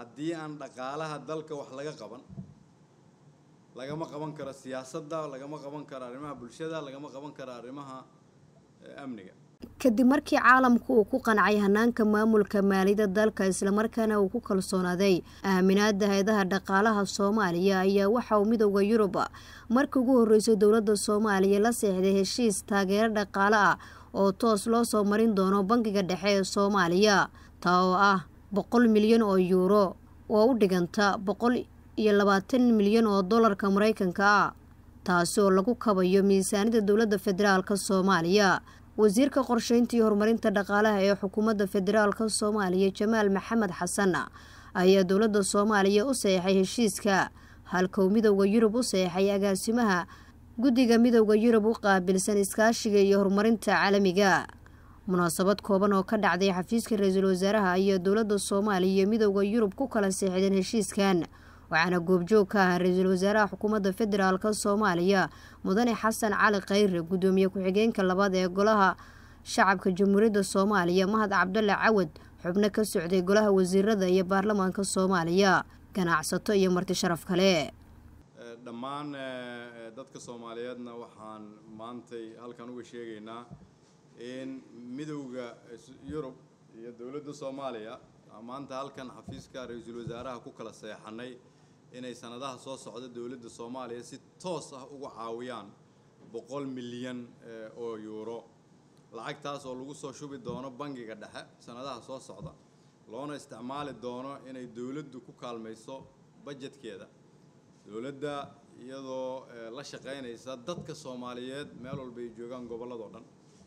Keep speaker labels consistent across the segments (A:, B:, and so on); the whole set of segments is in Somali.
A: haddii aan dhaqaalaha dalka wax laga qaban lagama qaban karo siyaasadda lagama qaban karo arrimaha bulshada lagama qaban karo arrimaha amniga
B: kadib markii caalamku uu ku qancay hanaanka maamulka maaliyadda dalka islamarkaana uu ku kalsoonaaday aaminaada hay-adaha dhaqaalaha soomaaliya ayaa waxa uu midooda yurub markii ugu horreysay dowladda soomaaliya la seexday heshiis taageero dhaqaale ah oo toos loo soo marin doono bangiga dhexe ee soomaaliya taa oo ah boqol milyan oo yuuro oo u dhiganta boqol iyo labaatan milyan oo dollarka maraykanka ah taasi oo lagu kabayo miisaanida dowladda federaalka soomaaliya wasiirka qorsheynta iyo horumarinta dhaqaalaha ee xukuumadda federaalka soomaaliya jamaal maxamed xasan ayaa dowladda soomaaliya u saxeixay heshiiska halka uu midooda yurub u saxeixay agaasimaha guddiga midooda yurub u qaabilsan iskaashiga iyo horumarinta caalamiga munaasabad kooban oo ka dhacday xafiiska ra-iisul wasaaraha ayaa dowladda soomaaliya iyo midooda yurub ku kala seexdeen heshiiskan waxaana goobjoog ka ah ra-iisul wasaaraha xukuumadda federaalk soomaaliya mudane xasan cali khayre guddoomiye ku-xigeenka labaad ee golaha shacabka jamhuuriyadda soomaaliya mahad cabdulle cawad xubno ka socday golaha wasiirada iyo baarlamaanka soomaaliya ganacsato iyo marti sharaf kale
A: dhammaan dadka soomaaliyeedna waxaan maantay halkan uga sheegaynaa in midowda yurub iyo dowladda soomaaliya maanta halkan xafiiska ra-iisul wasaaraha ku kala seexanay inay sanadaha soo socda dowladda soomaaliya si toos ah uga caawiyaan boqol milyan oo yuuro lacagtaas oo lagu soo shubi doono bangiga dhexe sanadaha soo socda loona isticmaali doono inay dowladdu ku kaalmayso bajetkeeda dowladda iyadoo la shaqaynaysa dadka soomaaliyeed meel walba ay joogaan gobolladoo dhan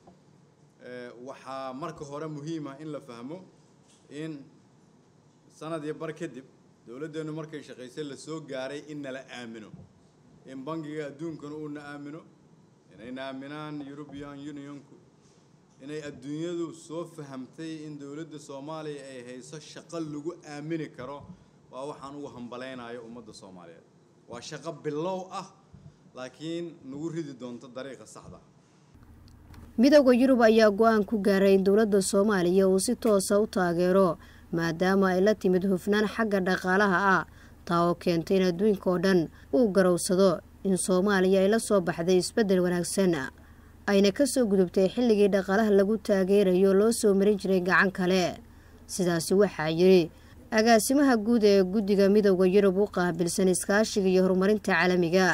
A: waxaa marka hore muhiim ah in la fahmo in sanad iyo bar kadib dowladdeennu markay shaqaysay lasoo gaaray in nala aamino in bangiga adduunkana uuna aamino inayna aaminaan european unionku inay adduunyadu soo fahamtay in dowladda soomaaliya ay hayso shaqo lagu aamini karo waa waxaan ugu hambalaynayo ummadda soomaaliyeed waa shaqo bilow ah laakiin nagu ridi doonto dariiqa saxda
B: midooda yurub ayaa go-aan ku gaaray in dowladda soomaaliya uu si toosa u taageero maadaama ay la timid hufnaan xagga dhaqaalaha ah taa oo keentay in adduunka oo dhan uu garowsado in soomaaliya ay la soo baxday isbeddel wanaagsan ayna ka soo gudubtay xilligii dhaqaalaha lagu taageerayo loo soo marin jiray gacan kale sidaasi waxaa yidhi agaasimaha guud ee guddiga midooda yurub u qaabilsan iskaashiga iyo horumarinta caalamiga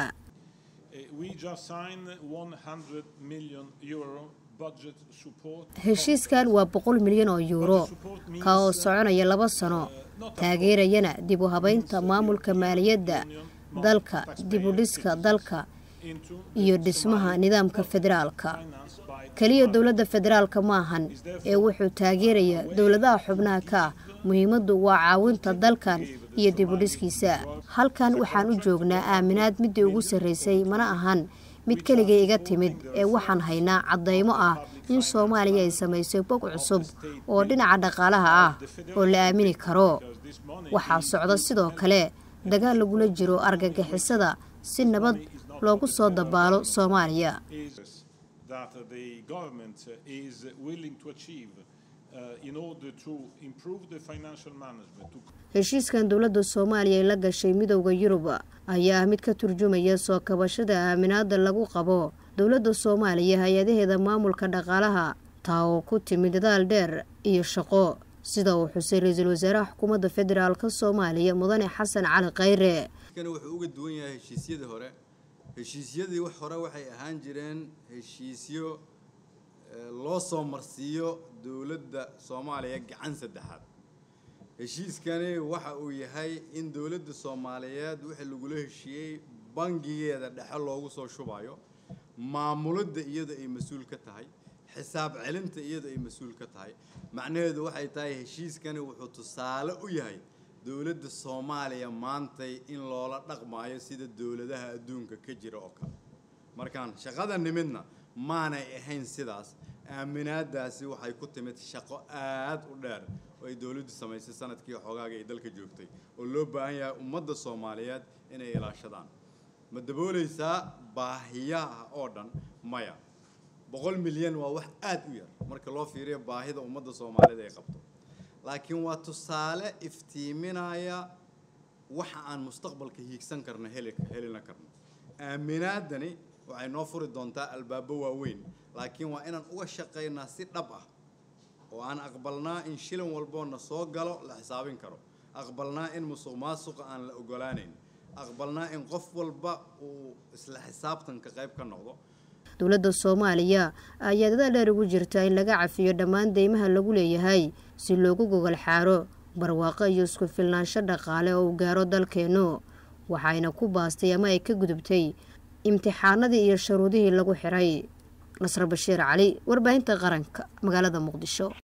B: heshiiskan waa boqol milyan oo yuuro ka oo soconaya laba sano taageerayana dib u habaynta maamulka maaliyadda dalka dib u dhiska dalka iyo dhismaha nidaamka federaalka keliya dowladda federaalka maahan ee wuxuu taageerayaa dowladaha xubnaha ka ah muhiimaddu waa caawinta dalkan iyo dib u dhiskiisa halkan waxaan u joognaa aaminaad middii ugu sarraysay mana ahan mid keligay iga timid ee waxaan haynaa caddaymo ah in soomaaliya ay samaysay bog cusub oo dhinaca dhaqaalaha ah oo la aamini karo waxaa socda sidoo kale dagaal lagula jiro argagixisada si nabad loogu soo dabaalo soomaaliya heshiiskan dowladda soomaaliya ay la gashay midooda yurub ayaa ah mid ka turjumaya soo kabashada aaminaada lagu qabo dowladda soomaaliya hay-adaheeda maamulka dhaqaalaha taa oo ku timid dadaal dheer iyo shaqo sida uu xusay ra-iisul wasaaraha xukuumadda federaalk soomaaliya mudane xasan cali khayre
A: wuxuu uga duwan yahay heshiisyadii hore heshiisyadii wax hore waxay ahaan jireen heshiisyo loo soo marsiiyo dowladda soomaaliya gacan saddexaad heshiiskani waxa uu yahay in dowladda soomaaliyeed wixii lagula heshiiyey bangigeeda dhexe loogu soo shubayo maamulidda iyada ay mas-uul ka tahay xisaab celinta iyada ay mas-uul ka tahay macnaheedu waxay tahay heshiiskani wuxuu tusaale u yahay dowladda soomaaliya maantay in loola dhaqmaayo sida dowladaha adduunka ka jira oo kale markaan shaqada nimidna maanay ahayn sidaas aaminaadaasi waxay ku timid shaqo aad u dheer oo ay dowladdu samaysay sanadkii xoogaaga ay dalka joogtay oo loo baahan yahay ummadda soomaaliyeed inay ilaashadaan ma daboolaysaa baahiyaha oo dhan maya boqol milyan waa wax aad u yar marka loo fiiriyo baahida ummadda soomaaliyeed ay qabto laakiin waa tusaale iftiiminaya waxa aan mustaqbalka hiigsan karno heli helina karno aaminaadani waxay noo furi doontaa albaabo waaweyn laakiin waa inaan uga shaqaynaa si dhab ah oo aan aqbalnaa in shilin walboona soo galo la xisaabin karo aqbalnaa in musuq maasuqa aan la ogolaanayn aqbalnaa in qof walba uu isla xisaabtanka qayb ka noqdo
B: dowladda soomaaliya ayaa dadaal dheer ugu jirta in laga cafiyo dhammaan deymaha lagu leeyahay si loogu gogol xaaro barwaaqo iyo isku filnaansho dhaqaale oo uu gaaro dalkeennu waxayna ku baastay ama ay ka gudubtay imtixaanadii iyo sharuudihii lagu xiray nasr bashiir cali warbaahinta qaranka magaalada muqdisho